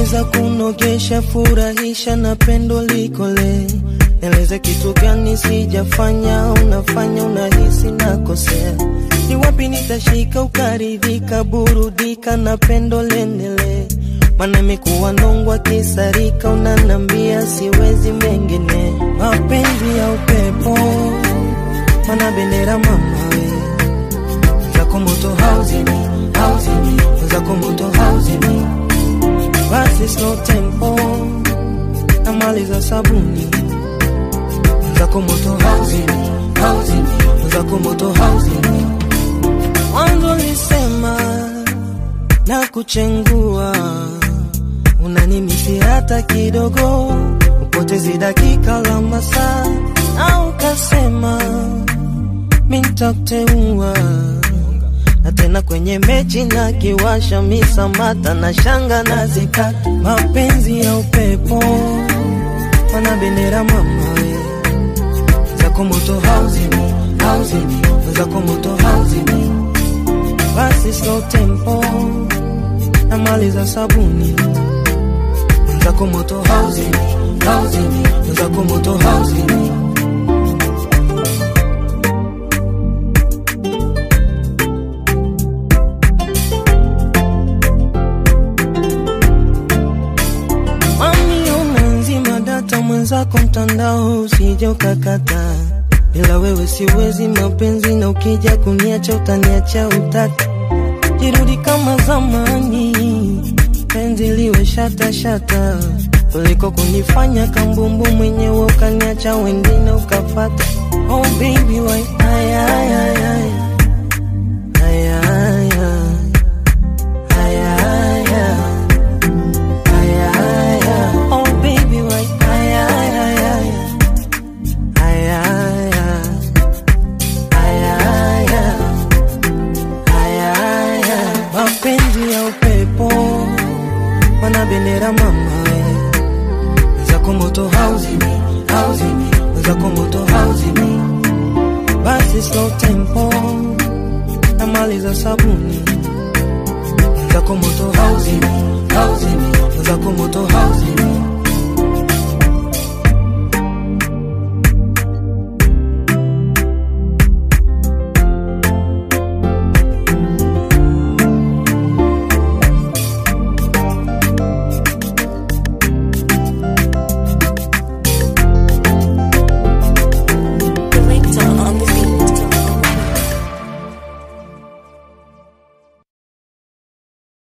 naweza kunogesha, furahisha na pendo likole. Nieleze kitu gani sijafanya, unafanya unahisi nakosea. Ni wapi nitashika ukaridhika, burudika na pendo lendelee. Maana imekuwa nongwa kisarika, unanambia siwezi mengine. Mapenzi ya upepo, mana bendera mama we zako moto hauzimi, hauzimi, zako moto hauzimi, basi slow tempo na mali za sabuni zako moto hauzimi, hauzimi, zako moto hauzimi. Mwanzo lisema na kuchengua, unanimisi hata kidogo, upotezi dakika la masaa, na ukasema mintakuteua na tena kwenye mechi na kiwasha misamata na shanga na zika mapenzi ya upepo mana bendera mama we zako moto hauzimi hauzimi zako moto hauzimi basi slow tempo na mali za sabuni zako moto hauzimi hauzimi zako moto hauzimi Mami unanzima data mwenzako mtandao usije ukakata, bila wewe siwezi mapenzi, na ukija kuniacha utaniacha utata. Jirudi kama zamani, penzi liwe shata shata, kuliko kunifanya kambumbu mwenyewe ukaniacha wengine ukafata. Oh baby why ay ay ay ay ay ay ay ay ay ay Ay, ay, ay. Oh baby, why? Ay, ay, ay, ay. Ay, ay, ay. Ay, ay, ay. Ay, ay, ay. Mapenzi ya upepo mana bendera mama we zako moto hauzimi hauzimi zako moto hauzimi basi slow tempo na mali za sabuni zako moto hauzimi hauzimi zako moto hauzimi